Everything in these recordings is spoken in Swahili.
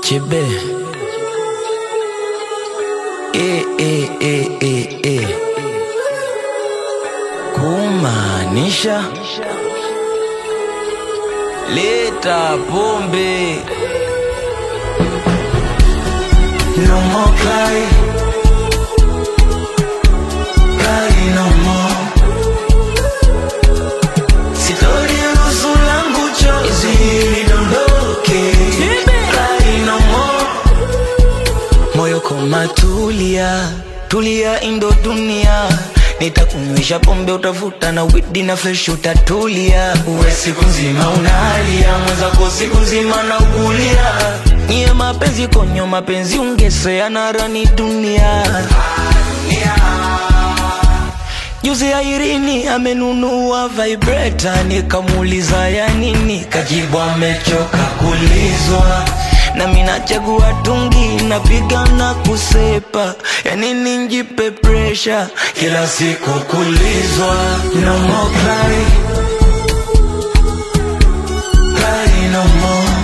Chebe. E, e, e, e, e. Kumaanisha leta pombe. No more cry. Cry no more. Sitoruhusu langu chozi lidondoke. Cry no more. Moyo koma tulia, tulia indo dunia Nitakunywesha pombe utavuta na widi na fresh utatulia Uwe siku nzima unalia, mwenzako siku nzima na ukulia Nye mapenzi konyo mapenzi ungesea na rani dunia Juzi ya Irini amenunua vibrator, nikamuuliza ya nini, kajibu amechoka kulizwa. Na mimi nachagua tungi, napiga na kusepa, ya nini njipe pressure kila siku kulizwa. No more cry, cry no more.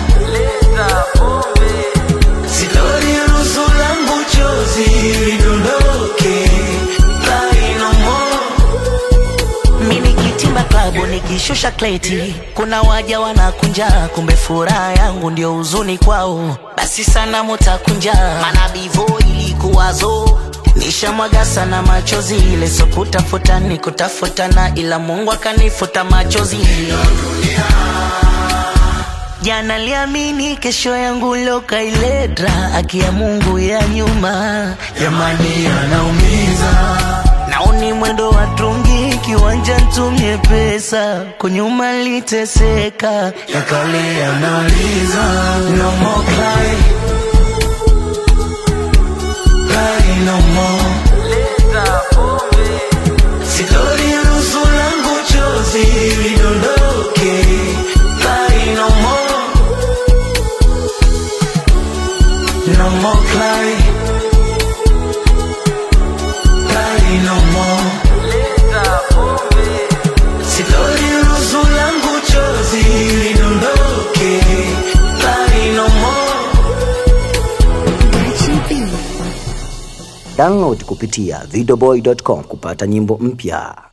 Sitoruhusu langu chozi lidondoke, cry no more. Mimi kitimba klabu nikishusha kleti, kuna waja wanakunja, kumbe furaha yangu ndio huzuni kwao. Basi sana mutakunja, maana bivo ilikuwazo nishamwaga sana machozi, ile so kutafuta ni kutafutana, ila Mungu akanifuta machozi. Jana liamini kesho yangu lokailetra, aki ya Mungu ya nyuma Jamani anaumiza Naoni mwendo wa tungi kiwanja ntumie pesa kunyuma liteseka yakale yanauliza no more cry cry no more sitoruhusu langu chozi lidondoke cry no more no more cry cry no more sitoruhusu langu chozi lidondoke cry no more Download kupitia videoboy.com kupata nyimbo mpya.